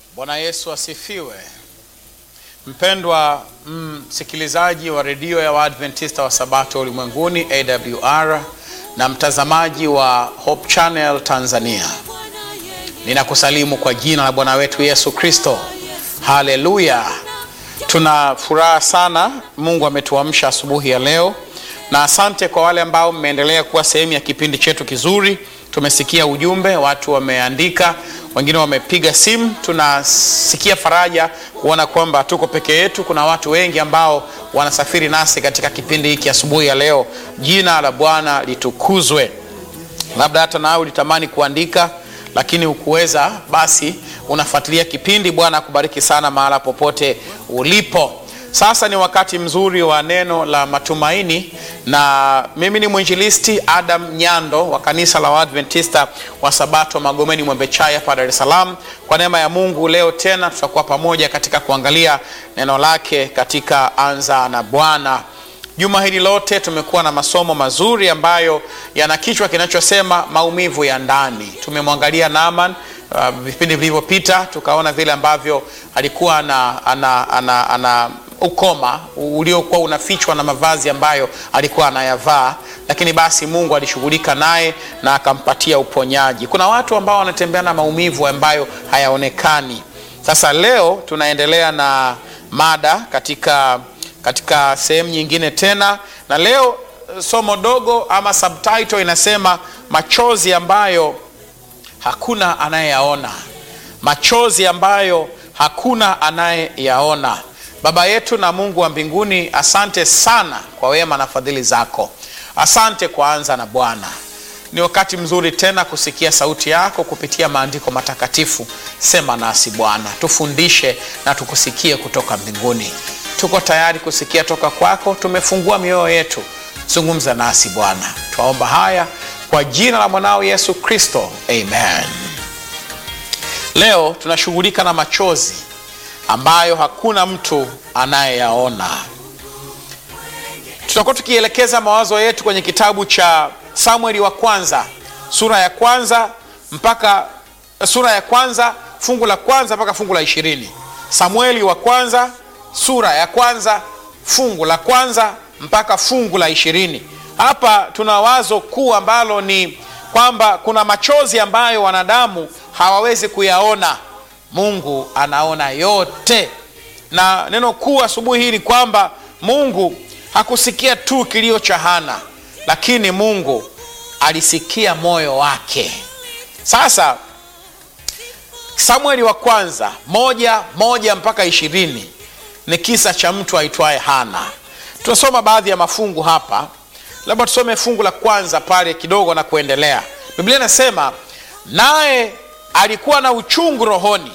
Bwana Yesu asifiwe. Mpendwa msikilizaji wa redio ya Waadventista wa Sabato ulimwenguni AWR na mtazamaji wa Hope Channel Tanzania, ninakusalimu kwa jina la Bwana wetu Yesu Kristo. Haleluya! Tuna furaha sana, Mungu ametuamsha asubuhi ya leo, na asante kwa wale ambao mmeendelea kuwa sehemu ya kipindi chetu kizuri. Tumesikia ujumbe, watu wameandika, wengine wamepiga simu. Tunasikia faraja kuona kwamba tuko peke yetu. Kuna watu wengi ambao wanasafiri nasi katika kipindi hiki asubuhi ya leo. Jina la Bwana litukuzwe. Labda hata nawe ulitamani kuandika lakini ukuweza, basi unafuatilia kipindi. Bwana akubariki sana mahala popote ulipo. Sasa ni wakati mzuri wa neno la matumaini, na mimi ni mwinjilisti Adam Nyando wa kanisa la Waadventista wa Sabato Magomeni Mwembechai hapa Dar es Salaam. Kwa neema ya Mungu, leo tena tutakuwa pamoja katika kuangalia neno lake katika Anza na Bwana. Juma hili lote tumekuwa na masomo mazuri ambayo yana kichwa kinachosema maumivu ya ndani. Tumemwangalia Naaman uh, vipindi vilivyopita, tukaona vile ambavyo alikuwa ana, ana, ana, ana ukoma uliokuwa unafichwa na mavazi ambayo alikuwa anayavaa, lakini basi Mungu alishughulika naye na akampatia uponyaji. Kuna watu ambao wanatembea na maumivu ambayo hayaonekani. Sasa leo tunaendelea na mada katika katika sehemu nyingine tena, na leo somo dogo ama subtitle inasema machozi ambayo hakuna anayeyaona, machozi ambayo hakuna anayeyaona. Baba yetu na Mungu wa mbinguni, asante sana kwa wema na fadhili zako. Asante kwa Anza na Bwana. Ni wakati mzuri tena kusikia sauti yako kupitia maandiko matakatifu. Sema nasi Bwana, tufundishe na tukusikie kutoka mbinguni. Tuko tayari kusikia toka kwako, tumefungua mioyo yetu. Zungumza nasi Bwana, twaomba haya kwa jina la mwanao Yesu Kristo, amen. Leo tunashughulika na machozi ambayo hakuna mtu anayeyaona. Tutakuwa tukielekeza mawazo yetu kwenye kitabu cha Samueli wa kwanza sura ya kwanza mpaka sura ya kwanza fungu la kwanza mpaka fungu la ishirini. Samueli wa kwanza sura ya kwanza fungu la kwanza mpaka fungu la ishirini. Hapa tuna wazo kuu ambalo ni kwamba kuna machozi ambayo wanadamu hawawezi kuyaona. Mungu anaona yote, na neno kuu asubuhi hii ni kwamba Mungu hakusikia tu kilio cha Hana, lakini Mungu alisikia moyo wake. Sasa Samueli wa kwanza moja moja mpaka ishirini ni kisa cha mtu aitwaye Hana. Tunasoma baadhi ya mafungu hapa, labda tusome fungu la kwanza pale kidogo na kuendelea. Biblia inasema naye alikuwa na uchungu rohoni,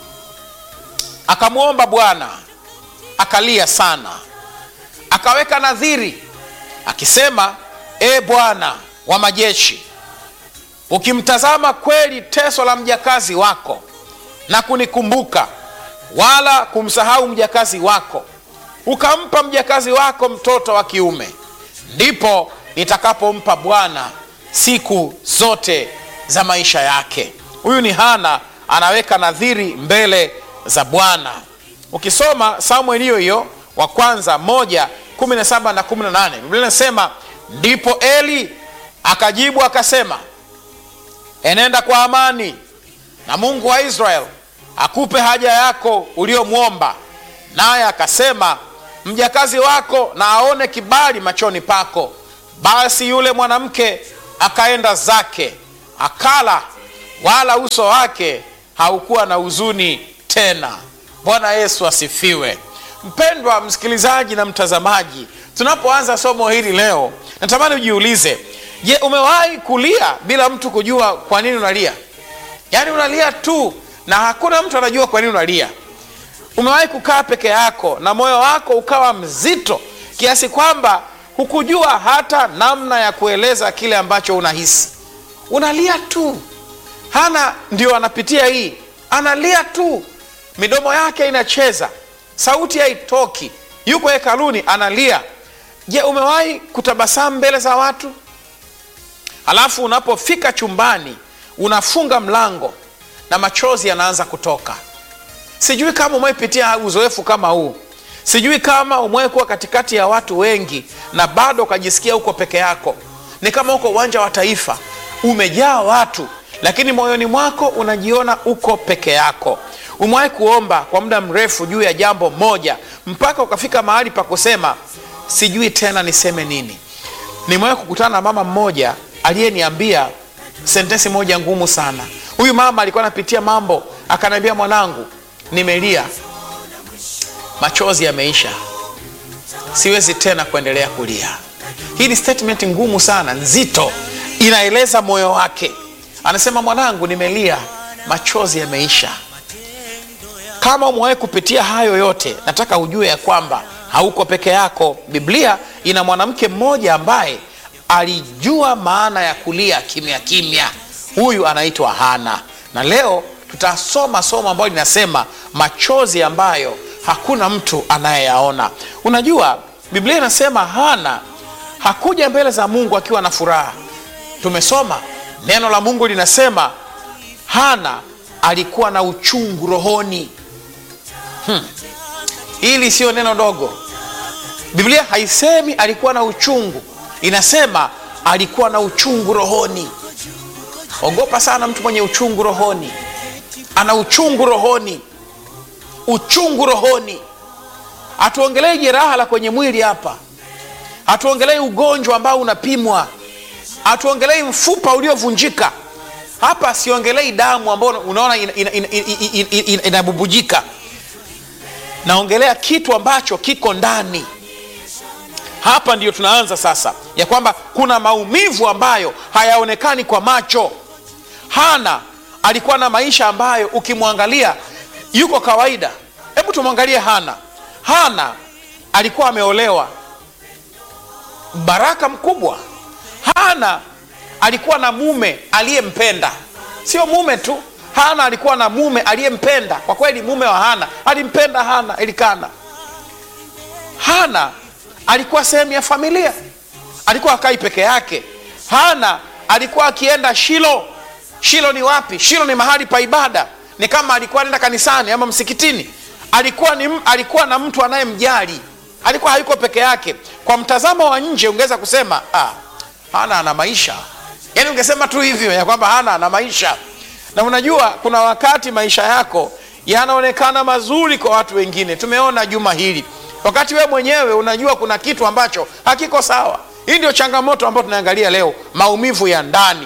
akamwomba Bwana, akalia sana, akaweka nadhiri akisema, e Bwana wa majeshi, ukimtazama kweli teso la mjakazi wako na kunikumbuka wala kumsahau mjakazi wako, ukampa mjakazi wako mtoto wa kiume, ndipo nitakapompa Bwana siku zote za maisha yake. Huyu ni Hana anaweka nadhiri mbele za Bwana. Ukisoma Samueli hiyo hiyo wa kwanza moja kumi na saba na kumi na nane Biblia inasema ndipo Eli akajibu akasema, enenda kwa amani, na Mungu wa Israeli akupe haja yako uliyomwomba. Naye akasema, mjakazi wako na aone kibali machoni pako. Basi yule mwanamke akaenda zake, akala, wala uso wake haukuwa na huzuni tena. Bwana Yesu asifiwe. Mpendwa msikilizaji na mtazamaji, tunapoanza somo hili leo, natamani ujiulize, je, umewahi kulia bila mtu kujua kwa nini unalia? Yaani unalia tu na hakuna mtu anajua kwa nini unalia. Umewahi kukaa peke yako na moyo wako ukawa mzito kiasi kwamba hukujua hata namna ya kueleza kile ambacho unahisi, unalia tu. Hana ndio anapitia hii, analia tu, midomo yake inacheza, sauti haitoki, yuko hekaluni analia. Je, umewahi kutabasamu mbele za watu, alafu unapofika chumbani unafunga mlango na machozi yanaanza kutoka sijui kama umepitia uzoefu kama huu sijui kama umewahi kuwa katikati ya watu wengi na bado ukajisikia uko peke yako ni kama uko uwanja wa taifa umejaa watu lakini moyoni mwako unajiona uko peke yako umewahi kuomba kwa muda mrefu juu ya jambo moja mpaka ukafika mahali pa kusema sijui tena niseme nini nimewahi kukutana na mama mmoja aliyeniambia sentensi moja ngumu sana huyu mama alikuwa anapitia mambo akaniambia mwanangu nimelia machozi yameisha siwezi tena kuendelea kulia hii ni statement ngumu sana nzito inaeleza moyo wake anasema mwanangu nimelia machozi yameisha kama umewahi kupitia hayo yote nataka ujue ya kwamba hauko peke yako biblia ina mwanamke mmoja ambaye alijua maana ya kulia kimya kimya huyu anaitwa hana na leo tutasoma somo ambayo linasema machozi ambayo hakuna mtu anayeyaona unajua biblia inasema hana hakuja mbele za mungu akiwa na furaha tumesoma neno la mungu linasema hana alikuwa na uchungu rohoni hmm. hili siyo neno dogo biblia haisemi alikuwa na uchungu inasema alikuwa na uchungu rohoni ogopa sana mtu mwenye uchungu rohoni ana uchungu rohoni uchungu rohoni hatuongelei jeraha la kwenye mwili hapa hatuongelei ugonjwa ambao unapimwa hatuongelei mfupa uliovunjika hapa siongelei damu ambayo unaona inabubujika ina, ina, ina, ina, ina, ina naongelea kitu ambacho kiko ndani hapa ndiyo tunaanza sasa ya kwamba kuna maumivu ambayo hayaonekani kwa macho hana alikuwa na maisha ambayo ukimwangalia yuko kawaida hebu tumwangalie hana hana alikuwa ameolewa baraka mkubwa hana alikuwa na mume aliyempenda sio mume tu hana alikuwa na mume aliyempenda kwa kweli mume wa hana alimpenda hana elikana hana alikuwa sehemu ya familia alikuwa akai peke yake hana alikuwa akienda shilo shilo ni wapi shilo ni mahali pa ibada ni kama alikuwa anaenda kanisani ama msikitini alikuwa, ni, alikuwa na mtu anayemjali alikuwa hayuko peke yake kwa mtazamo wa nje ungeweza kusema ah, hana ana maisha yaani ungesema tu hivyo ya kwamba hana ana maisha na unajua kuna wakati maisha yako yanaonekana mazuri kwa watu wengine tumeona juma hili wakati wewe mwenyewe unajua kuna kitu ambacho hakiko sawa hii ndio changamoto ambayo tunaangalia leo maumivu ya ndani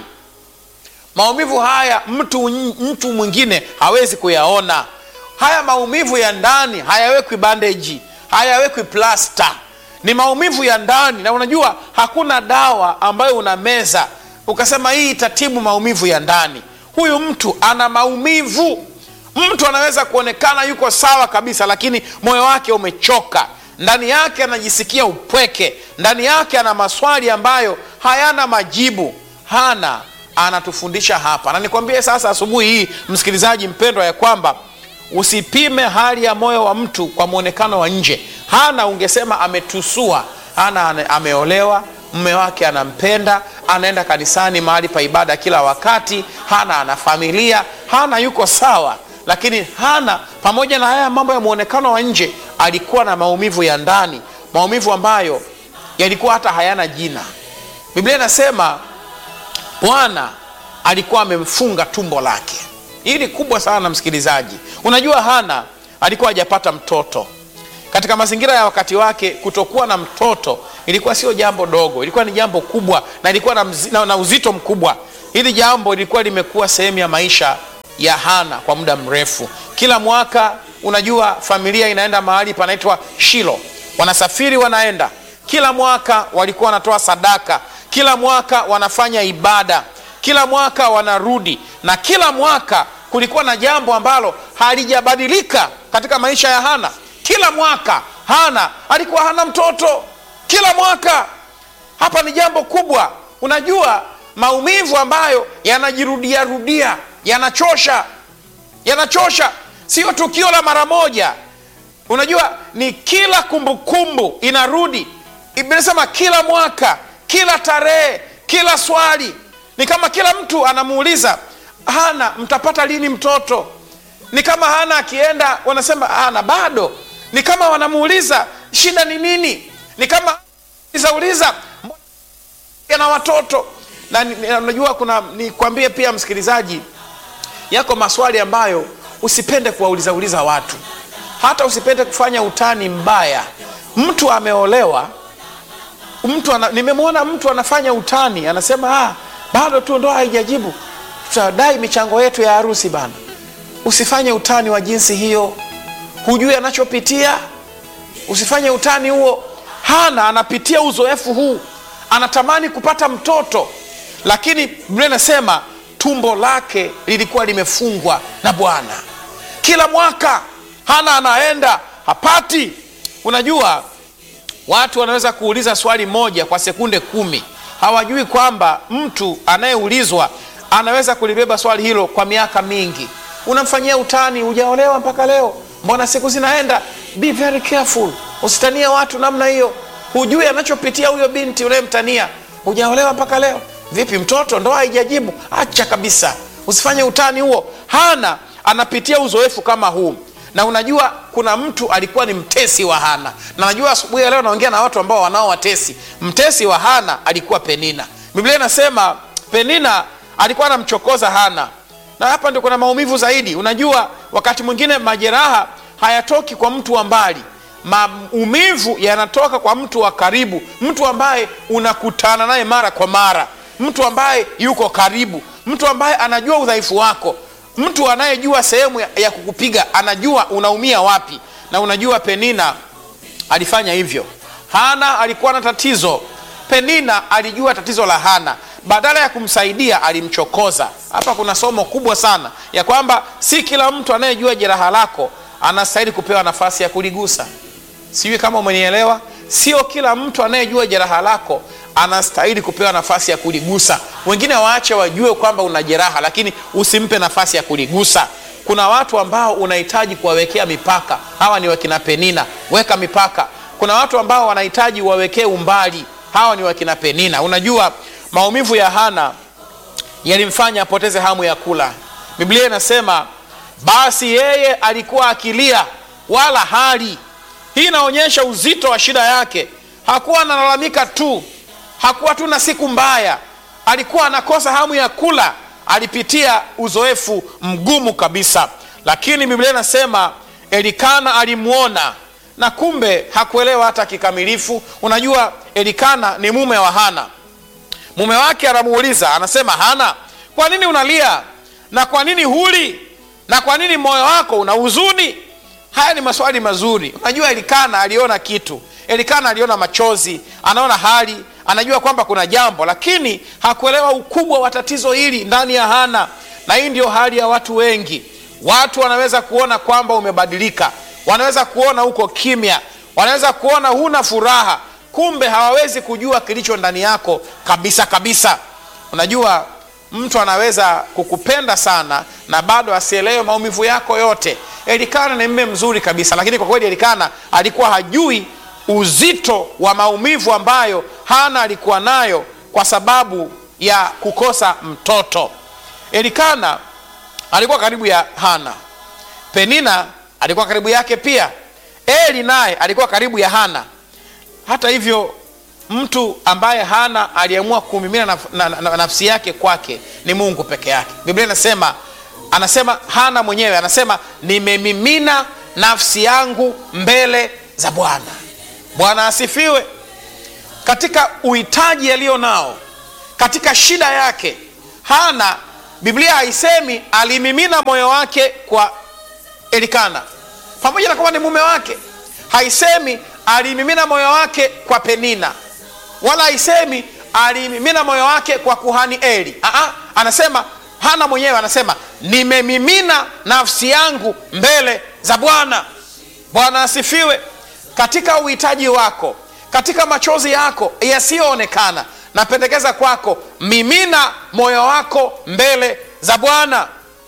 maumivu haya mtu, mtu mwingine hawezi kuyaona haya maumivu ya ndani hayawekwi bandeji hayawekwi plasta ni maumivu ya ndani na unajua hakuna dawa ambayo unameza ukasema hii itatibu maumivu ya ndani huyu mtu ana maumivu mtu anaweza kuonekana yuko sawa kabisa lakini moyo wake umechoka ndani yake anajisikia upweke ndani yake ana maswali ambayo hayana majibu hana anatufundisha hapa na nikwambie sasa asubuhi hii msikilizaji mpendwa ya kwamba usipime hali ya moyo wa mtu kwa mwonekano wa nje hana ungesema ametusua hana ameolewa mme wake anampenda anaenda kanisani mahali pa ibada kila wakati hana ana familia hana yuko sawa lakini hana pamoja na haya mambo ya mwonekano wa nje alikuwa na maumivu ya ndani maumivu ambayo yalikuwa hata hayana jina biblia inasema bwana alikuwa amemfunga tumbo lake hii ni kubwa sana msikilizaji unajua hana alikuwa hajapata mtoto katika mazingira ya wakati wake kutokuwa na mtoto ilikuwa sio jambo dogo ilikuwa ni jambo kubwa na ilikuwa na, mzi, na, na uzito mkubwa hili jambo lilikuwa limekuwa sehemu ya maisha ya hana kwa muda mrefu kila mwaka unajua familia inaenda mahali panaitwa shilo wanasafiri wanaenda kila mwaka walikuwa wanatoa sadaka kila mwaka wanafanya ibada kila mwaka wanarudi na kila mwaka kulikuwa na jambo ambalo halijabadilika katika maisha ya hana kila mwaka hana alikuwa hana mtoto kila mwaka hapa ni jambo kubwa unajua maumivu ambayo yanajirudia rudia yanachosha yanachosha sio tukio la mara moja unajua ni kila kumbukumbu kumbu, inarudi inasema kila mwaka kila tarehe kila swali ni kama kila mtu anamuuliza hana mtapata lini mtoto ni kama hana akienda wanasema ana bado ni kama wanamuuliza shida ni nini ni kama izauliza na watoto na ni- ni- unajua kuna nikwambie pia msikilizaji yako maswali ambayo usipende kuwaulizauliza watu hata usipende kufanya utani mbaya mtu ameolewa mtu ana, nimemwona mtu anafanya utani anasema ah, bado tu ndoa haijajibu tutadai michango yetu ya harusi bana usifanye utani wa jinsi hiyo hujui anachopitia usifanye utani huo hana anapitia uzoefu huu anatamani kupata mtoto lakini biblia inasema tumbo lake lilikuwa limefungwa na bwana kila mwaka hana anaenda hapati unajua watu wanaweza kuuliza swali moja kwa sekunde kumi hawajui kwamba mtu anayeulizwa anaweza kulibeba swali hilo kwa miaka mingi unamfanyia utani hujaolewa mpaka leo mbona siku zinaenda be very careful usitanie watu namna hiyo hujui anachopitia huyo binti unayemtania hujaolewa mpaka leo vipi mtoto ndoa haijajibu acha kabisa usifanye utani huo hana anapitia uzoefu kama huu na unajua kuna mtu alikuwa ni mtesi wa hana na najua asubuhi ya leo naongea na watu ambao wanao watesi mtesi wa hana alikuwa penina biblia inasema penina alikuwa anamchokoza hana na hapa ndio kuna maumivu zaidi unajua wakati mwingine majeraha hayatoki kwa mtu wa mbali maumivu yanatoka kwa mtu wa karibu mtu ambaye unakutana naye mara kwa mara mtu ambaye yuko karibu mtu ambaye anajua udhaifu wako mtu anayejua sehemu ya, ya kukupiga anajua unaumia wapi na unajua penina alifanya hivyo hana alikuwa na tatizo penina alijua tatizo la hana badala ya kumsaidia alimchokoza hapa kuna somo kubwa sana ya kwamba si kila mtu anayejua jeraha lako anastahili kupewa nafasi ya kuligusa sijui kama umenielewa sio kila mtu anayejua jeraha lako anastahili kupewa nafasi ya kuligusa wengine waache wajue kwamba una jeraha lakini usimpe nafasi ya kuligusa kuna watu ambao unahitaji kuwawekea mipaka hawa ni wakina penina weka mipaka kuna watu ambao wanahitaji wawekee umbali hawa ni wakina penina unajua maumivu ya hana yalimfanya apoteze hamu ya kula biblia inasema basi yeye alikuwa akilia wala hali hii inaonyesha uzito wa shida yake hakuwa analalamika tu hakuwa tu na siku mbaya alikuwa anakosa hamu ya kula alipitia uzoefu mgumu kabisa lakini biblia inasema elikana alimwona na kumbe hakuelewa hata kikamilifu unajua elikana ni mume wa hana mume wake anamuuliza anasema hana kwa nini unalia na kwa nini huli na kwa nini moyo wako una huzuni haya ni maswali mazuri unajua elikana aliona kitu elikana aliona machozi anaona hali anajua kwamba kuna jambo lakini hakuelewa ukubwa wa tatizo hili ndani ya hana na hii ndio hali ya watu wengi watu wanaweza kuona kwamba umebadilika wanaweza kuona uko kimya wanaweza kuona huna furaha kumbe hawawezi kujua kilicho ndani yako kabisa kabisa unajua mtu anaweza kukupenda sana na bado asielewe maumivu yako yote elikana ni mme mzuri kabisa lakini kwa kweli elikana alikuwa hajui uzito wa maumivu ambayo hana alikuwa nayo kwa sababu ya kukosa mtoto elikana alikuwa karibu ya hana penina alikuwa karibu yake pia eli naye alikuwa karibu ya hana hata hivyo mtu ambaye hana aliamua kumimina naf, na, na, na, nafsi yake kwake ni mungu peke yake biblia inasema anasema hana mwenyewe anasema nimemimina nafsi yangu mbele za bwana bwana asifiwe katika uhitaji aliyo nao katika shida yake hana biblia haisemi alimimina moyo wake kwa elikana pamoja na kwamba ni mume wake haisemi alimimina moyo wake kwa penina wala haisemi alimimina moyo wake kwa kuhani eli Aa, anasema hana mwenyewe anasema nimemimina nafsi yangu mbele za bwana bwana asifiwe katika uhitaji wako katika machozi yako yasiyoonekana napendekeza kwako mimina moyo wako mbele za bwana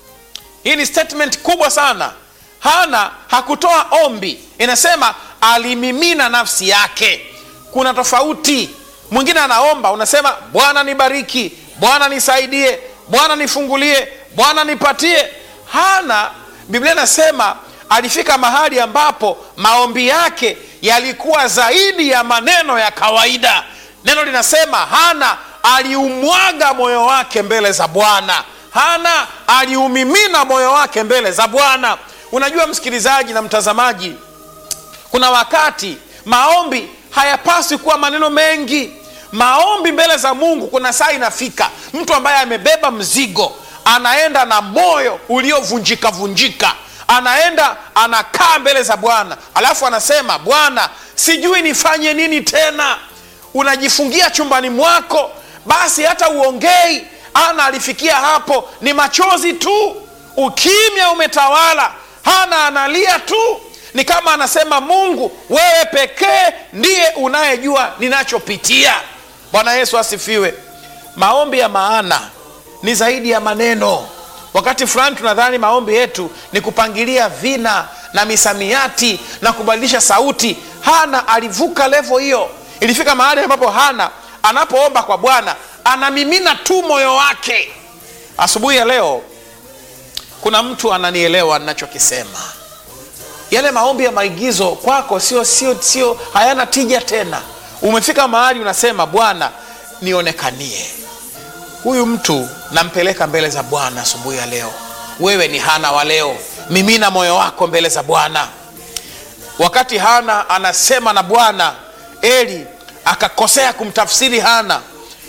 hii ni statement kubwa sana hana hakutoa ombi inasema alimimina nafsi yake kuna tofauti mwingine anaomba unasema bwana nibariki bwana nisaidie bwana nifungulie bwana nipatie hana biblia inasema alifika mahali ambapo maombi yake yalikuwa zaidi ya maneno ya kawaida neno linasema hana aliumwaga moyo wake mbele za bwana hana aliumimina moyo wake mbele za bwana unajua msikilizaji na mtazamaji kuna wakati maombi hayapaswi kuwa maneno mengi maombi mbele za mungu kuna saa inafika mtu ambaye amebeba mzigo anaenda na moyo uliovunjika vunjika anaenda anakaa mbele za bwana alafu anasema bwana sijui nifanye nini tena unajifungia chumbani mwako basi hata uongei ana alifikia hapo ni machozi tu ukimya umetawala hana analia tu ni kama anasema mungu wewe pekee ndiye unayejua ninachopitia bwana yesu asifiwe maombi ya maana ni zaidi ya maneno wakati fulani tunadhani maombi yetu ni kupangilia vina na misamiati na kubadilisha sauti hana alivuka levo hiyo ilifika mahali ambapo hana anapoomba kwa bwana anamimina tu moyo wake asubuhi ya leo kuna mtu ananielewa ninachokisema yale maombi ya maigizo kwako sio sio sio hayana tija tena umefika mahali unasema bwana nionekanie huyu mtu nampeleka mbele za bwana asubuhi ya leo wewe ni hana wa leo mimina moyo wako mbele za bwana wakati hana anasema na bwana eli akakosea kumtafsiri hana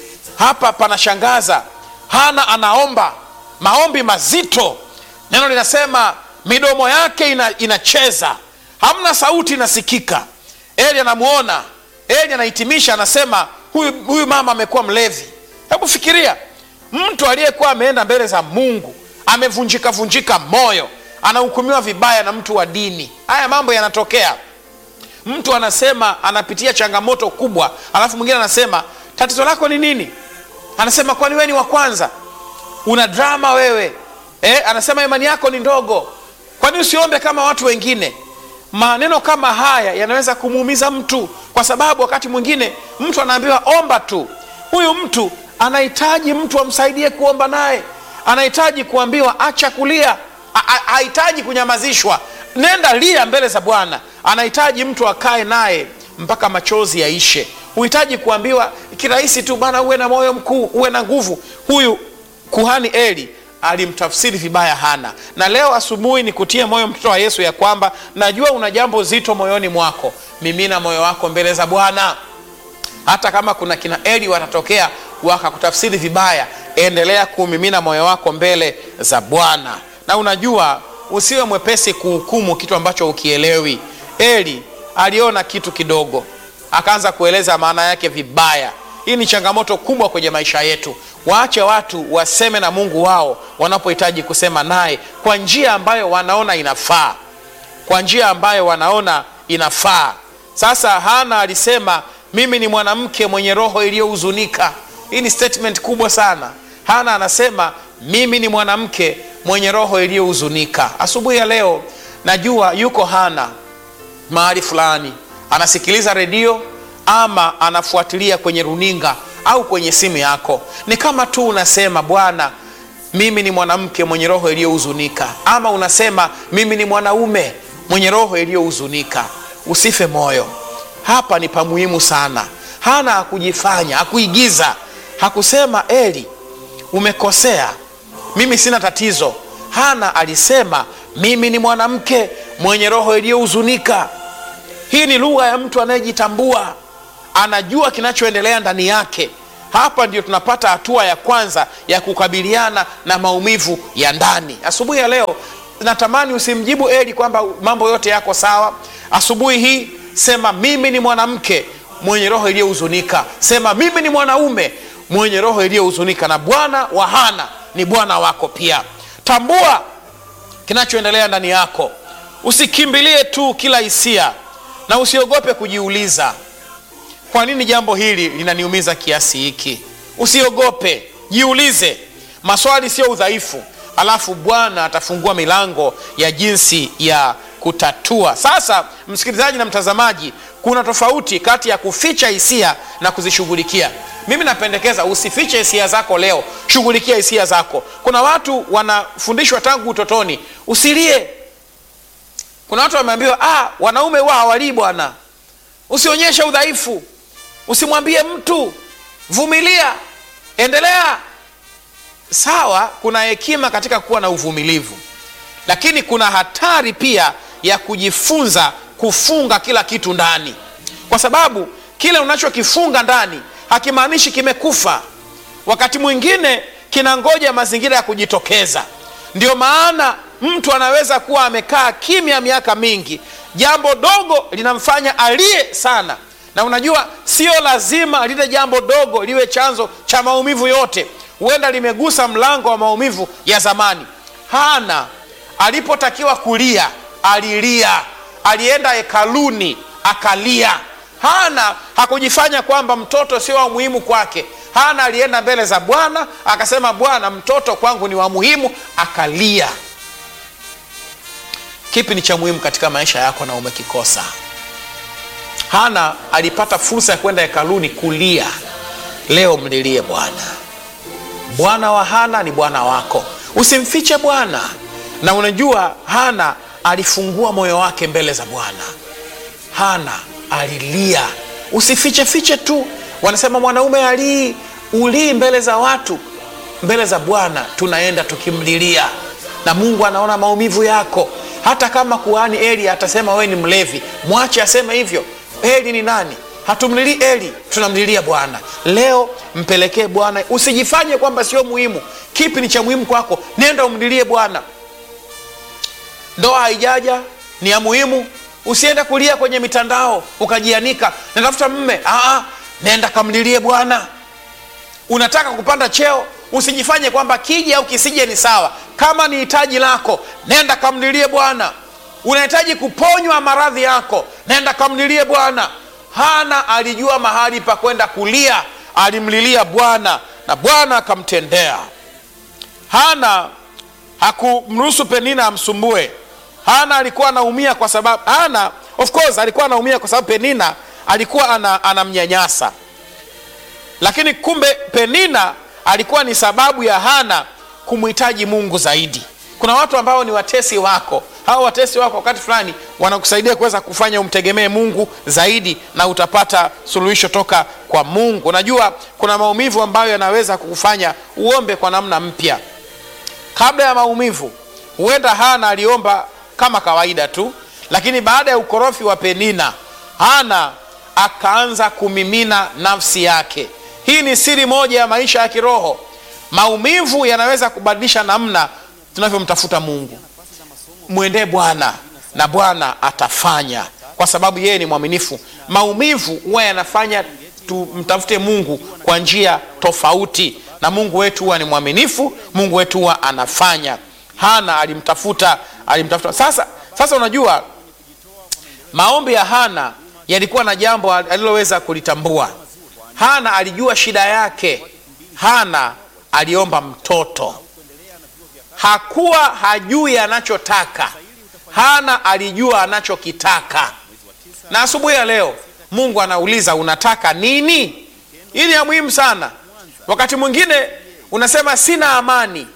hapa panashangaza hana anaomba maombi mazito neno linasema midomo yake ina, inacheza hamna sauti inasikika eli anamwona eli anahitimisha anasema huyu, huyu mama amekuwa mlevi hebu fikiria mtu aliyekuwa ameenda mbele za mungu amevunjika vunjika moyo anahukumiwa vibaya na mtu wa dini haya mambo yanatokea mtu anasema anapitia changamoto kubwa alafu mwingine anasema tatizo lako ni nini anasema kwani wewe ni wa kwanza una drama wewe eh, anasema imani yako ni ndogo kwani usiombe kama watu wengine maneno kama haya yanaweza kumuumiza mtu kwa sababu wakati mwingine mtu anaambiwa omba tu huyu mtu anahitaji mtu amsaidie kuomba naye anahitaji kuambiwa acha kulia hahitaji kunyamazishwa nenda lia mbele za bwana anahitaji mtu akae naye mpaka machozi yaishe huhitaji kuambiwa kirahisi tu bana uwe na moyo mkuu uwe na nguvu huyu kuhani eli alimtafsiri vibaya hana na leo asubuhi ni kutia moyo mtoto wa yesu ya kwamba najua una jambo zito moyoni mwako mimina moyo wako mbele za bwana hata kama kuna kina eli watatokea wakakutafsiri vibaya endelea kumimina moyo wako mbele za bwana na unajua usiwe mwepesi kuhukumu kitu ambacho ukielewi eli aliona kitu kidogo akaanza kueleza maana yake vibaya hii ni changamoto kubwa kwenye maisha yetu waache watu waseme na mungu wao wanapohitaji kusema naye kwa njia ambayo wanaona inafaa kwa njia ambayo wanaona inafaa sasa hana alisema mimi ni mwanamke mwenye roho iliyohuzunika hii ni statement kubwa sana hana anasema mimi ni mwanamke mwenye roho iliyohuzunika asubuhi ya leo najua yuko hana mahali fulani anasikiliza redio ama anafuatilia kwenye runinga au kwenye simu yako ni kama tu unasema bwana mimi ni mwanamke mwenye roho iliyohuzunika ama unasema mimi ni mwanaume mwenye roho iliyohuzunika usife moyo hapa ni pamuhimu sana hana hakujifanya hakuigiza hakusema eli umekosea mimi sina tatizo hana alisema mimi ni mwanamke mwenye roho iliyohuzunika hii ni lugha ya mtu anayejitambua anajua kinachoendelea ndani yake hapa ndio tunapata hatua ya kwanza ya kukabiliana na maumivu ya ndani asubuhi ya leo natamani usimjibu eli kwamba mambo yote yako sawa asubuhi hii sema mimi ni mwanamke mwenye roho iliyohuzunika sema mimi ni mwanaume mwenye roho iliyohuzunika na bwana wa hana ni bwana wako pia tambua kinachoendelea ndani yako usikimbilie tu kila hisia na usiogope kujiuliza kwa nini jambo hili linaniumiza kiasi hiki usiogope jiulize maswali sio udhaifu alafu bwana atafungua milango ya jinsi ya kutatua sasa msikilizaji na mtazamaji kuna tofauti kati ya kuficha hisia na kuzishughulikia mimi napendekeza usifiche hisia zako leo shughulikia hisia zako kuna watu wanafundishwa tangu utotoni usilie kuna watu wameambiwa ah, wanaume wa hawalii bwana usionyeshe udhaifu usimwambie mtu vumilia endelea sawa kuna hekima katika kuwa na uvumilivu lakini kuna hatari pia ya kujifunza kufunga kila kitu ndani kwa sababu kile unachokifunga ndani hakimaanishi kimekufa wakati mwingine kinangoja mazingira ya kujitokeza ndio maana mtu anaweza kuwa amekaa kimya miaka mingi jambo dogo linamfanya alie sana na unajua sio lazima lile jambo dogo liwe chanzo cha maumivu yote huenda limegusa mlango wa maumivu ya zamani hana alipotakiwa kulia alilia alienda hekaluni akalia hana hakujifanya kwamba mtoto sio wa muhimu kwake hana alienda mbele za bwana akasema bwana mtoto kwangu ni wa muhimu akalia kipi ni cha muhimu katika maisha yako na umekikosa hana alipata fursa ya kwenda hekaluni kulia leo mlilie bwana bwana wa hana ni bwana wako usimfiche bwana na unajua hana alifungua moyo wake mbele za bwana hana alilia usifiche fiche tu wanasema mwanaume alii ulii mbele za watu mbele za bwana tunaenda tukimlilia na mungu anaona maumivu yako hata kama kuhani eli atasema wewe ni mlevi mwache aseme hivyo eli ni nani hatumlilii eli tunamlilia bwana leo mpelekee bwana usijifanye kwamba sio muhimu kipi ni cha muhimu kwako nenda umlilie bwana ndoa haijaja ni ya muhimu usiende kulia kwenye mitandao ukajianika natafuta mme Aa, nenda kamlilie bwana unataka kupanda cheo usijifanye kwamba kija au kisije ni sawa kama ni hitaji lako nenda kamlilie bwana unahitaji kuponywa maradhi yako nenda kamlilie bwana hana alijua mahali pa kwenda kulia alimlilia bwana na bwana akamtendea hana hakumruhusu penina amsumbue hana alikuwa anaumia kwa sababu hana of course alikuwa anaumia kwa sababu penina alikuwa ana, anamnyanyasa lakini kumbe penina alikuwa ni sababu ya hana kumhitaji mungu zaidi kuna watu ambao ni watesi wako hawa watesi wako wakati fulani wanakusaidia kuweza kufanya umtegemee mungu zaidi na utapata suluhisho toka kwa mungu unajua kuna maumivu ambayo yanaweza kukufanya uombe kwa namna mpya kabla ya maumivu huenda hana aliomba kama kawaida tu lakini baada ya ukorofi wa penina hana akaanza kumimina nafsi yake hii ni siri moja ya maisha ya kiroho maumivu yanaweza kubadilisha namna tunavyomtafuta mungu mwendee bwana na bwana atafanya kwa sababu yeye ni mwaminifu maumivu huwa yanafanya tumtafute mungu kwa njia tofauti na mungu wetu huwa ni mwaminifu mungu wetu huwa anafanya hana alimtafuta alimtafuta sasa sasa unajua maombi ya hana yalikuwa na jambo aliloweza kulitambua hana alijua shida yake hana aliomba mtoto hakuwa hajui anachotaka hana alijua anachokitaka na asubuhi ya leo mungu anauliza unataka nini hii ni ya muhimu sana wakati mwingine unasema sina amani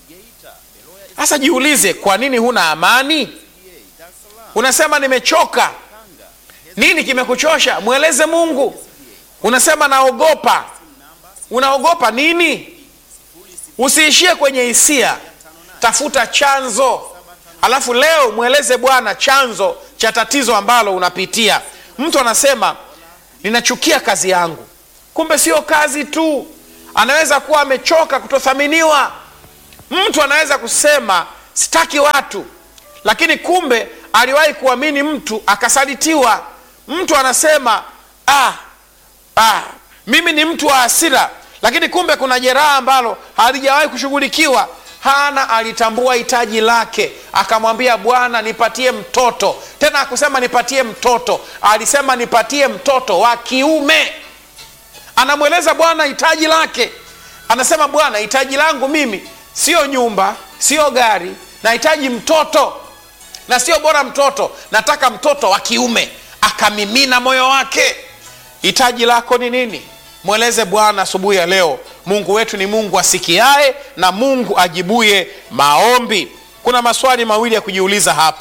sasa jiulize kwa nini huna amani unasema nimechoka nini kimekuchosha mweleze mungu unasema naogopa unaogopa nini usiishie kwenye hisia tafuta chanzo alafu leo mweleze bwana chanzo cha tatizo ambalo unapitia mtu anasema ninachukia kazi yangu kumbe sio kazi tu anaweza kuwa amechoka kutothaminiwa mtu anaweza kusema sitaki watu lakini kumbe aliwahi kuamini mtu akasalitiwa mtu anasema ah, ah, mimi ni mtu wa hasira lakini kumbe kuna jeraha ambalo halijawahi kushughulikiwa hana alitambua hitaji lake akamwambia bwana nipatie mtoto tena akusema nipatie mtoto alisema nipatie mtoto wa kiume anamweleza bwana hitaji lake anasema bwana hitaji langu mimi sio nyumba sio gari nahitaji mtoto na sio bora mtoto nataka mtoto wa kiume akamimina moyo wake hitaji lako ni nini mweleze bwana asubuhi ya leo mungu wetu ni mungu asikiae na mungu ajibuye maombi kuna maswali mawili ya kujiuliza hapa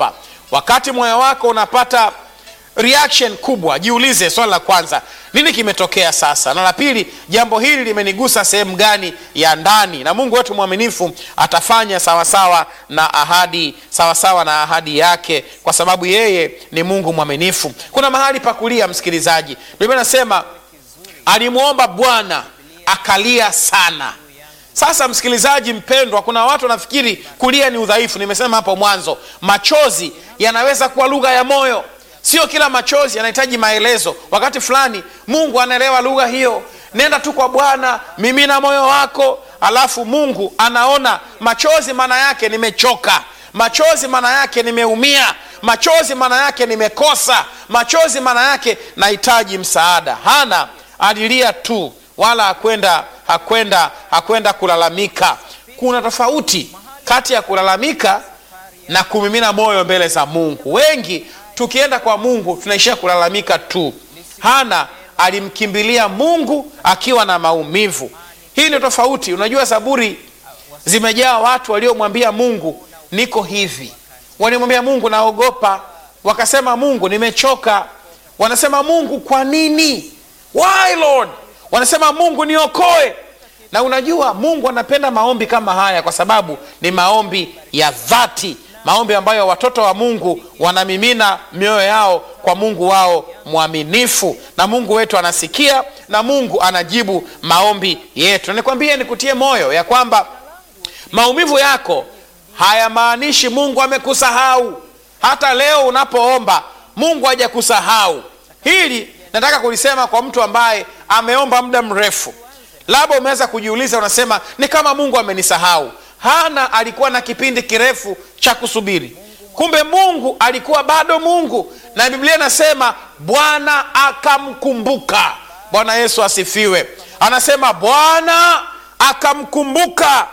wakati moyo wako unapata reaction kubwa jiulize swali la kwanza nini kimetokea sasa na la pili jambo hili limenigusa sehemu gani ya ndani na mungu wetu mwaminifu atafanya sawasawa na ahadi sawasawa na ahadi yake kwa sababu yeye ni mungu mwaminifu kuna mahali pa kulia msikilizaji biblia nasema alimwomba bwana akalia sana sasa msikilizaji mpendwa kuna watu wanafikiri kulia ni udhaifu nimesema hapo mwanzo machozi yanaweza kuwa lugha ya moyo sio kila machozi yanahitaji maelezo wakati fulani mungu anaelewa lugha hiyo nenda tu kwa bwana mimina moyo wako alafu mungu anaona machozi maana yake nimechoka machozi maana yake nimeumia machozi maana yake nimekosa machozi maana yake nahitaji msaada hana alilia tu wala hakwenda hakwenda hakwenda kulalamika kuna tofauti kati ya kulalamika na kumimina moyo mbele za mungu wengi tukienda kwa mungu tunaishia kulalamika tu hana alimkimbilia mungu akiwa na maumivu hii ndio tofauti unajua zaburi zimejaa watu waliomwambia mungu niko hivi walimwambia mungu naogopa wakasema mungu nimechoka wanasema mungu kwa nini why lord wanasema mungu niokoe na unajua mungu anapenda maombi kama haya kwa sababu ni maombi ya dhati maombi ambayo watoto wa mungu wanamimina mioyo yao kwa mungu wao mwaminifu na mungu wetu anasikia na mungu anajibu maombi yetu na nikwambie nikutie moyo ya kwamba maumivu yako hayamaanishi mungu amekusahau hata leo unapoomba mungu hajakusahau hili nataka kulisema kwa mtu ambaye ameomba muda mrefu labda umeweza kujiuliza unasema ni kama mungu amenisahau hana alikuwa na kipindi kirefu cha kusubiri kumbe mungu alikuwa bado mungu na biblia inasema bwana akamkumbuka bwana yesu asifiwe anasema bwana akamkumbuka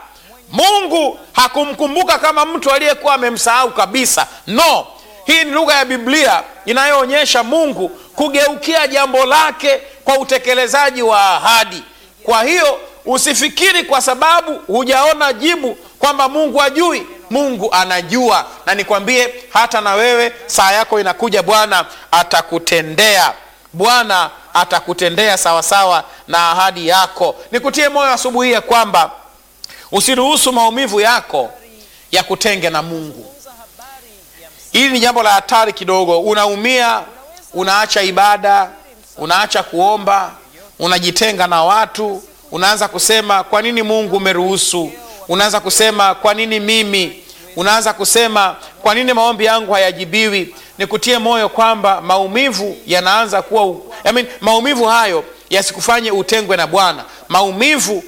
mungu hakumkumbuka kama mtu aliyekuwa amemsahau kabisa no hii ni lugha ya biblia inayoonyesha mungu kugeukia jambo lake kwa utekelezaji wa ahadi kwa hiyo usifikiri kwa sababu hujaona jibu kwamba mungu ajui mungu anajua na nikwambie hata na wewe saa yako inakuja bwana atakutendea bwana atakutendea sawasawa na ahadi yako nikutie moyo asubuhi ya kwamba usiruhusu maumivu yako ya kutenge na mungu hili ni jambo la hatari kidogo unaumia unaacha ibada unaacha kuomba unajitenga na watu unaanza kusema kwa nini mungu umeruhusu unaanza kusema kwa nini mimi unaanza kusema kwa nini maombi yangu hayajibiwi nikutie moyo kwamba maumivu yanaanza kuwa I mean, maumivu hayo yasikufanye utengwe na bwana maumivu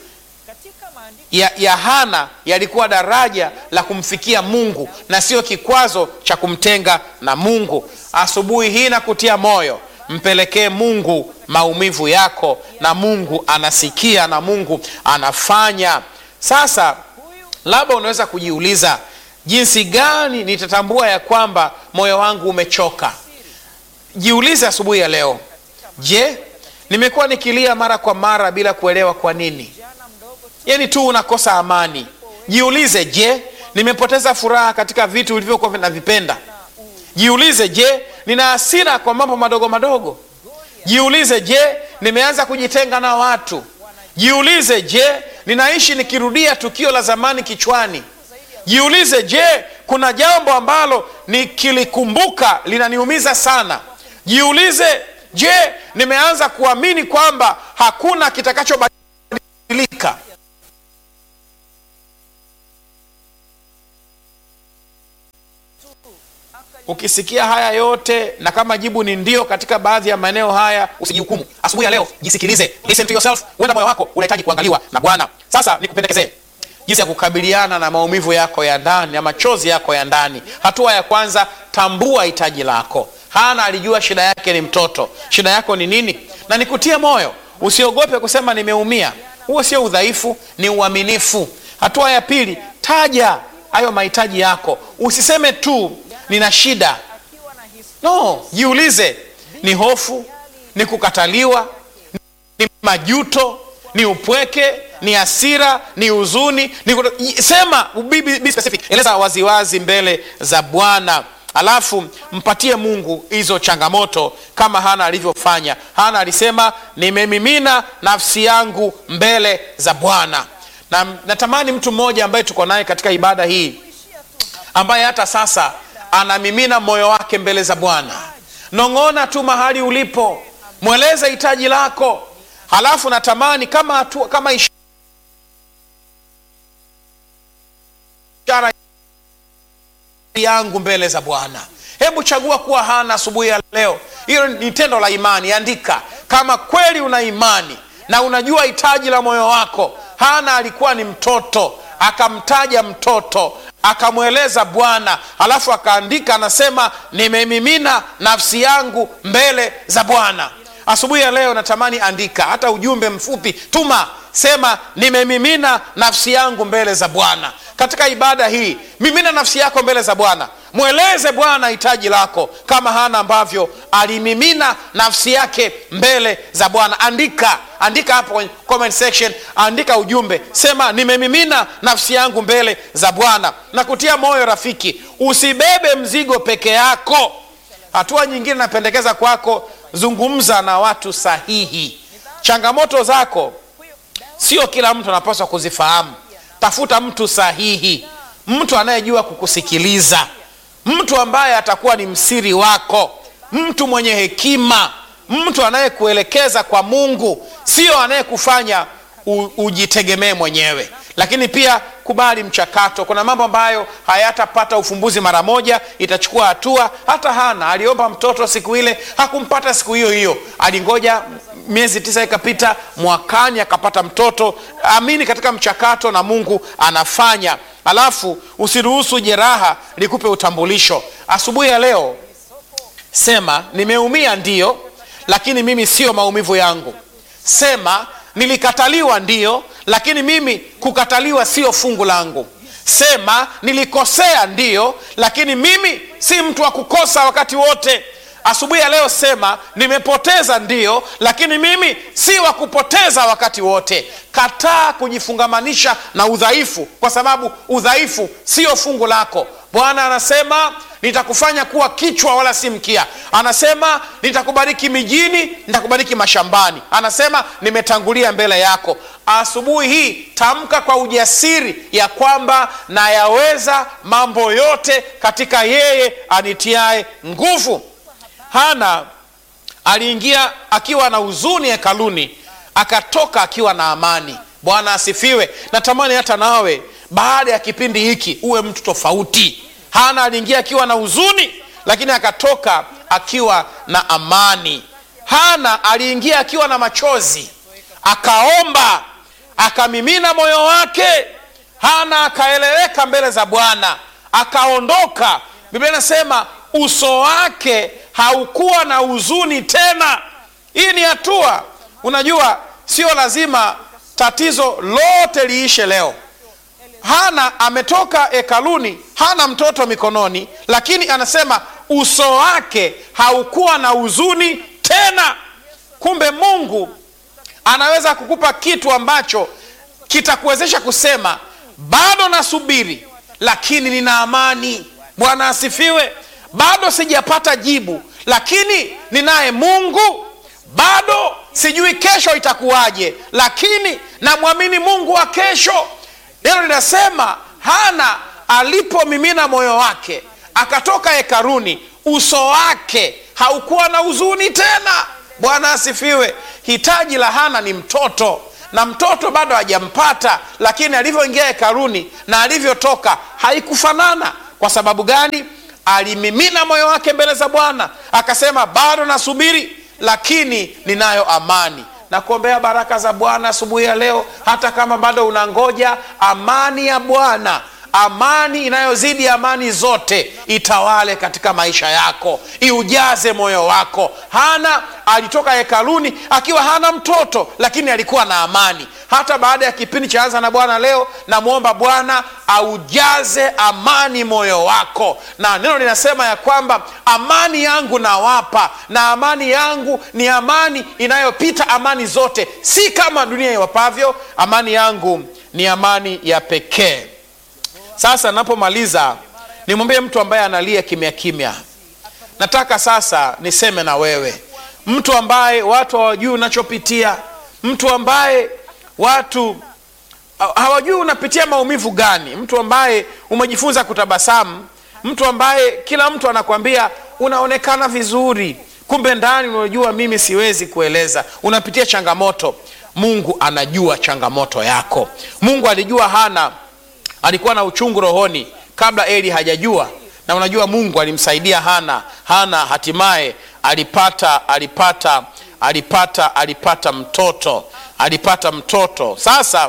ya, ya hana yalikuwa daraja la kumfikia mungu na sio kikwazo cha kumtenga na mungu asubuhi hii nakutia moyo mpelekee mungu maumivu yako na mungu anasikia na mungu anafanya sasa labda unaweza kujiuliza jinsi gani nitatambua ya kwamba moyo wangu umechoka jiulize asubuhi ya leo je nimekuwa nikilia mara kwa mara bila kuelewa kwa nini yani tu unakosa amani jiulize je nimepoteza furaha katika vitu vilivyokuwa vinavipenda jiulize je nina hasira kwa mambo madogo madogo jiulize je nimeanza kujitenga na watu jiulize je ninaishi nikirudia tukio la zamani kichwani jiulize je kuna jambo ambalo nikilikumbuka linaniumiza sana jiulize je nimeanza kuamini kwamba hakuna kitakachobadilika ukisikia haya yote na kama jibu ni ndio katika baadhi ya maeneo haya usijihukumu asubuhi ya leo jisikilize listen to yourself huenda moyo wako unahitaji kuangaliwa na bwana sasa nikupendekezee jinsi ya kukabiliana na maumivu yako ya ndani na machozi yako ya ndani hatua ya kwanza tambua hitaji lako hana alijua shida yake ni mtoto shida yako ni nini na nikutie moyo usiogope kusema nimeumia huo sio udhaifu ni uaminifu hatua ya pili taja hayo mahitaji yako usiseme tu nina shida no jiulize ni hofu ni kukataliwa ni majuto ni upweke ni hasira ni huzuni ni kuto... sema be, be specific eleza waziwazi mbele za bwana alafu mpatie mungu hizo changamoto kama hana alivyofanya hana alisema nimemimina nafsi yangu mbele za bwana na natamani mtu mmoja ambaye tuko naye katika ibada hii ambaye hata sasa anamimina moyo wake mbele za bwana nong'ona tu mahali ulipo mweleze hitaji lako halafu natamani kama hatua, kama ishara yangu mbele za bwana hebu chagua kuwa hana asubuhi ya leo hilo ni tendo la imani andika kama kweli una imani na unajua hitaji la moyo wako hana alikuwa ni mtoto akamtaja mtoto akamweleza bwana alafu akaandika anasema nimemimina nafsi yangu mbele za bwana asubuhi ya leo natamani andika hata ujumbe mfupi tuma sema nimemimina nafsi yangu mbele za bwana katika ibada hii mimina nafsi yako mbele za bwana mweleze bwana hitaji lako kama hana ambavyo alimimina nafsi yake mbele za bwana andika andika hapo kwenye comment section andika ujumbe sema nimemimina nafsi yangu mbele za bwana na kutia moyo rafiki usibebe mzigo peke yako hatua nyingine napendekeza kwako zungumza na watu sahihi changamoto zako sio kila mtu anapaswa kuzifahamu tafuta mtu sahihi mtu anayejua kukusikiliza mtu ambaye atakuwa ni msiri wako mtu mwenye hekima mtu anayekuelekeza kwa mungu sio anayekufanya u- ujitegemee mwenyewe lakini pia kubali mchakato kuna mambo ambayo hayatapata ufumbuzi mara moja itachukua hatua hata hana aliomba mtoto siku ile hakumpata siku hiyo hiyo alingoja miezi tisa ikapita mwakani akapata mtoto amini katika mchakato na mungu anafanya alafu usiruhusu jeraha likupe utambulisho asubuhi ya leo sema nimeumia ndiyo lakini mimi sio maumivu yangu sema nilikataliwa ndiyo lakini mimi kukataliwa sio fungu langu sema nilikosea ndiyo lakini mimi si mtu wa kukosa wakati wote asubuhi ya leo sema nimepoteza ndiyo lakini mimi si wa kupoteza wakati wote kataa kujifungamanisha na udhaifu kwa sababu udhaifu sio fungu lako bwana anasema nitakufanya kuwa kichwa wala si mkia anasema nitakubariki mijini nitakubariki mashambani anasema nimetangulia mbele yako asubuhi hii tamka kwa ujasiri ya kwamba nayaweza mambo yote katika yeye anitiae nguvu hana aliingia akiwa na huzuni hekaluni akatoka akiwa na amani bwana asifiwe natamani hata nawe baada ya kipindi hiki uwe mtu tofauti hana aliingia akiwa na huzuni lakini akatoka akiwa na amani hana aliingia akiwa na machozi akaomba akamimina moyo wake hana akaeleweka mbele za bwana akaondoka biblia inasema uso wake haukuwa na huzuni tena hii ni hatua unajua sio lazima tatizo lote liishe leo hana ametoka hekaluni hana mtoto mikononi lakini anasema uso wake haukuwa na huzuni tena kumbe mungu anaweza kukupa kitu ambacho kitakuwezesha kusema bado nasubiri lakini nina amani bwana asifiwe bado sijapata jibu lakini ninaye mungu bado sijui kesho itakuwaje lakini namwamini mungu wa kesho neno linasema hana alipomimina moyo wake akatoka hekaruni uso wake haukuwa na huzuni tena bwana asifiwe hitaji la hana ni mtoto na mtoto bado hajampata lakini alivyoingia hekaruni na alivyotoka haikufanana kwa sababu gani alimimina moyo wake mbele za bwana akasema bado nasubiri lakini ninayo amani na kuombea baraka za bwana asubuhi ya leo hata kama bado unangoja amani ya bwana amani inayozidi amani zote itawale katika maisha yako iujaze moyo wako hana alitoka hekaluni akiwa hana mtoto lakini alikuwa na amani hata baada ya kipindi cha anza na bwana leo namwomba bwana aujaze amani moyo wako na neno linasema ya kwamba amani yangu nawapa na amani yangu ni amani inayopita amani zote si kama dunia iwapavyo amani yangu ni amani ya pekee sasa napomaliza nimwambie mtu ambaye analia kimya kimya nataka sasa niseme na wewe mtu ambaye watu hawajui unachopitia mtu ambaye watu ha- hawajui unapitia maumivu gani mtu ambaye umejifunza kutabasamu mtu ambaye kila mtu anakwambia unaonekana vizuri kumbe ndani unajua mimi siwezi kueleza unapitia changamoto mungu anajua changamoto yako mungu alijua hana alikuwa na uchungu rohoni kabla eli hajajua na unajua mungu alimsaidia hana hana hatimaye alipata alipata alipata alipata mtoto alipata mtoto sasa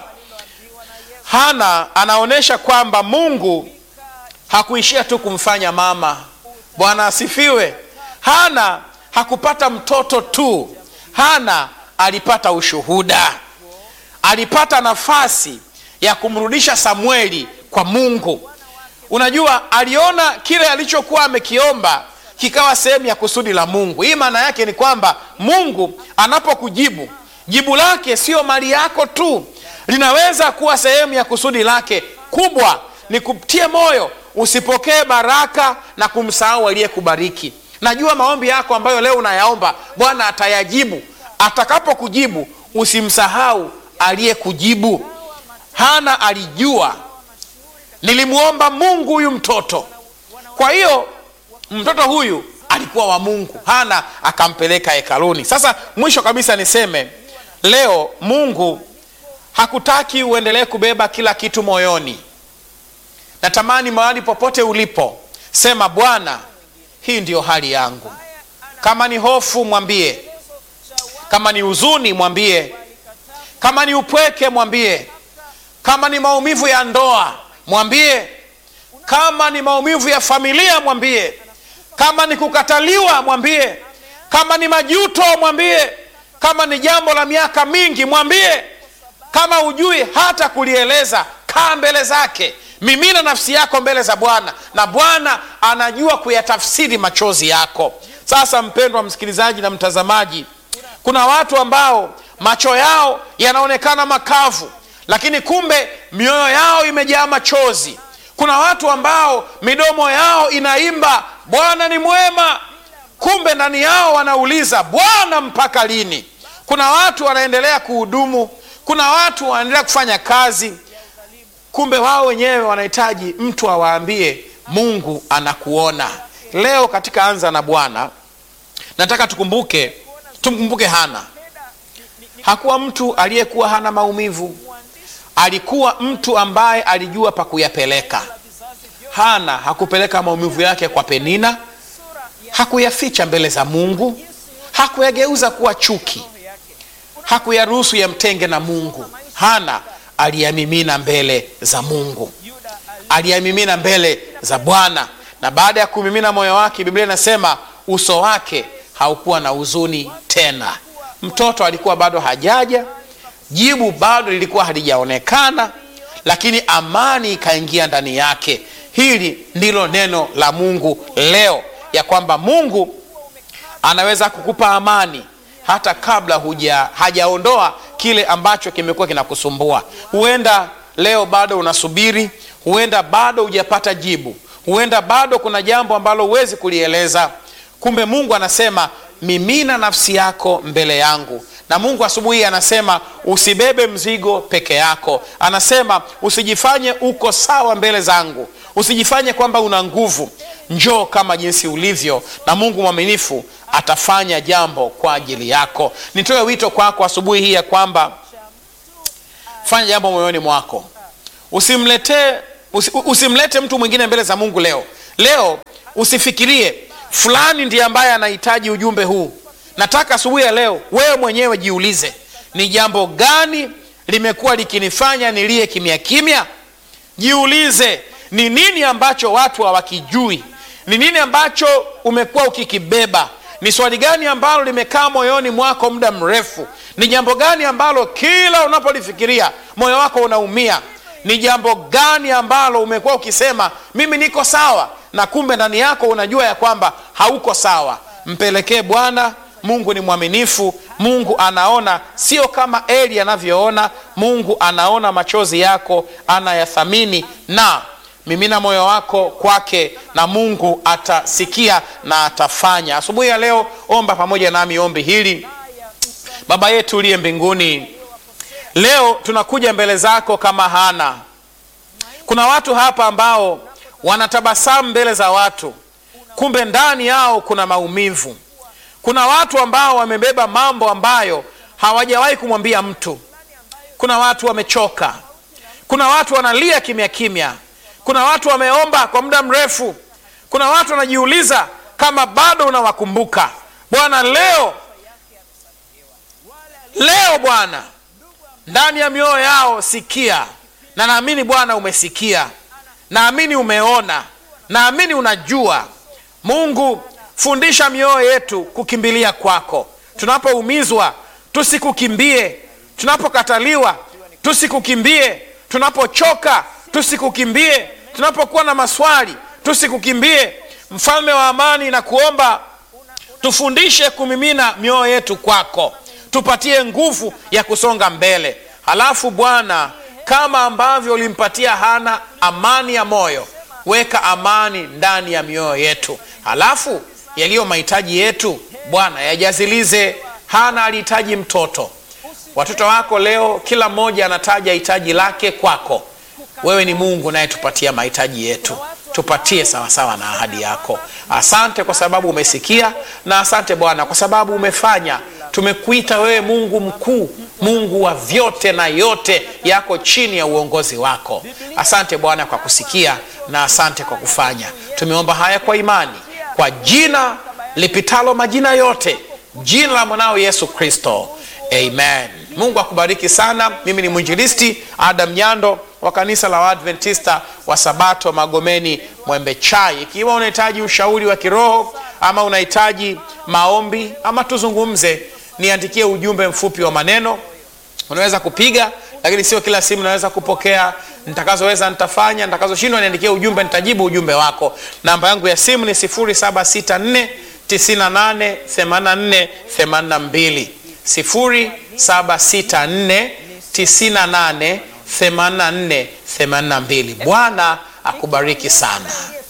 hana anaonyesha kwamba mungu hakuishia tu kumfanya mama bwana asifiwe hana hakupata mtoto tu hana alipata ushuhuda alipata nafasi ya kumrudisha samueli kwa mungu unajua aliona kile alichokuwa amekiomba kikawa sehemu ya kusudi la mungu hii maana yake ni kwamba mungu anapokujibu jibu lake sio mali yako tu linaweza kuwa sehemu ya kusudi lake kubwa ni kutie moyo usipokee baraka na kumsahau aliyekubariki najua maombi yako ambayo leo unayaomba bwana atayajibu atakapokujibu usimsahau aliyekujibu hana alijua nilimwomba mungu huyu mtoto kwa hiyo mtoto huyu alikuwa wa mungu hana akampeleka hekaluni sasa mwisho kabisa niseme leo mungu hakutaki uendelee kubeba kila kitu moyoni natamani mahali popote ulipo sema bwana hii ndiyo hali yangu kama ni hofu mwambie kama ni huzuni mwambie kama ni upweke mwambie kama ni maumivu ya ndoa mwambie kama ni maumivu ya familia mwambie kama ni kukataliwa mwambie kama ni majuto mwambie kama ni jambo la miaka mingi mwambie kama hujui hata kulieleza kaa mbele zake mimina nafsi yako mbele za bwana na bwana anajua kuyatafsiri machozi yako sasa mpendwa msikilizaji na mtazamaji kuna watu ambao macho yao yanaonekana makavu lakini kumbe mioyo yao imejaa machozi kuna watu ambao midomo yao inaimba bwana ni mwema kumbe ndani yao wanauliza bwana mpaka lini kuna watu wanaendelea kuhudumu kuna watu wanaendelea kufanya kazi kumbe wao wenyewe wanahitaji mtu awaambie mungu anakuona leo katika anza na bwana nataka tukumbuke tumkumbuke hana hakuwa mtu aliyekuwa hana maumivu alikuwa mtu ambaye alijua pa kuyapeleka hana hakupeleka maumivu yake kwa penina hakuyaficha mbele za mungu hakuyageuza kuwa chuki hakuyaruhusu yamtenge na mungu hana aliyamimina mbele za mungu aliyamimina mbele za bwana na baada ya kumimina moyo wake biblia inasema uso wake haukuwa na huzuni tena mtoto alikuwa bado hajaja jibu bado lilikuwa halijaonekana lakini amani ikaingia ndani yake hili ndilo neno la mungu leo ya kwamba mungu anaweza kukupa amani hata kabla huja hajaondoa kile ambacho kimekuwa kinakusumbua huenda leo bado unasubiri huenda bado hujapata jibu huenda bado kuna jambo ambalo huwezi kulieleza kumbe mungu anasema mimina nafsi yako mbele yangu na mungu asubuhi hii anasema usibebe mzigo peke yako anasema usijifanye uko sawa mbele zangu usijifanye kwamba una nguvu njoo kama jinsi ulivyo na mungu mwaminifu atafanya jambo kwa ajili yako nitoe wito kwako asubuhi hii ya kwamba fanya jambo moyoni mwako usimletee usi, usimlete mtu mwingine mbele za mungu leo leo usifikirie fulani ndiye ambaye anahitaji ujumbe huu nataka asubuhi ya leo wewe mwenyewe jiulize ni jambo gani limekuwa likinifanya nilie kimya kimya jiulize ni nini ambacho watu hawakijui ni nini ambacho umekuwa ukikibeba ni swali gani ambalo limekaa moyoni mwako muda mrefu ni jambo gani ambalo kila unapolifikiria moyo wako unaumia ni jambo gani ambalo umekuwa ukisema mimi niko sawa na kumbe ndani yako unajua ya kwamba hauko sawa mpelekee bwana mungu ni mwaminifu mungu anaona sio kama eli anavyoona mungu anaona machozi yako anayathamini na mimina moyo wako kwake na mungu atasikia na atafanya asubuhi ya leo omba pamoja nami ombi hili baba yetu uliye mbinguni leo tunakuja mbele zako kama hana kuna watu hapa ambao wanatabasamu mbele za watu kumbe ndani yao kuna maumivu kuna watu ambao wamebeba mambo ambayo hawajawahi kumwambia mtu kuna watu wamechoka kuna watu wanalia kimya kimya kuna watu wameomba kwa muda mrefu kuna watu wanajiuliza kama bado unawakumbuka bwana leo leo bwana ndani ya mioyo yao sikia na naamini bwana umesikia naamini umeona naamini unajua mungu fundisha mioyo yetu kukimbilia kwako tunapoumizwa tusikukimbie tunapokataliwa tusikukimbie tunapochoka tusikukimbie tunapokuwa na maswali tusikukimbie mfalme wa amani na kuomba tufundishe kumimina mioyo yetu kwako tupatie nguvu ya kusonga mbele halafu bwana kama ambavyo ulimpatia hana amani ya moyo weka amani ndani ya mioyo yetu halafu yaliyo mahitaji yetu bwana yajazilize hana alihitaji mtoto watoto wako leo kila mmoja anataja hitaji lake kwako wewe ni mungu nayetupatia mahitaji yetu tupatie sawasawa na ahadi yako asante kwa sababu umesikia na asante bwana kwa sababu umefanya tumekuita wewe mungu mkuu mungu wa vyote na yote yako chini ya uongozi wako asante bwana kwa kusikia na asante kwa kufanya tumeomba haya kwa imani kwa jina lipitalo majina yote jina la mwanao yesu kristo amen mungu akubariki sana mimi ni mwinjilisti adam nyando wa kanisa la waadventista wa sabato magomeni mwembe chai ikiwa unahitaji ushauri wa kiroho ama unahitaji maombi ama tuzungumze niandikie ujumbe mfupi wa maneno unaweza kupiga lakini sio kila simu naweza kupokea nitakazoweza nitafanya nitakazoshindwa niandikie ujumbe nitajibu ujumbe wako namba yangu ya simu ni 764 98 84 82 0764 98 84 82 bwana akubariki sana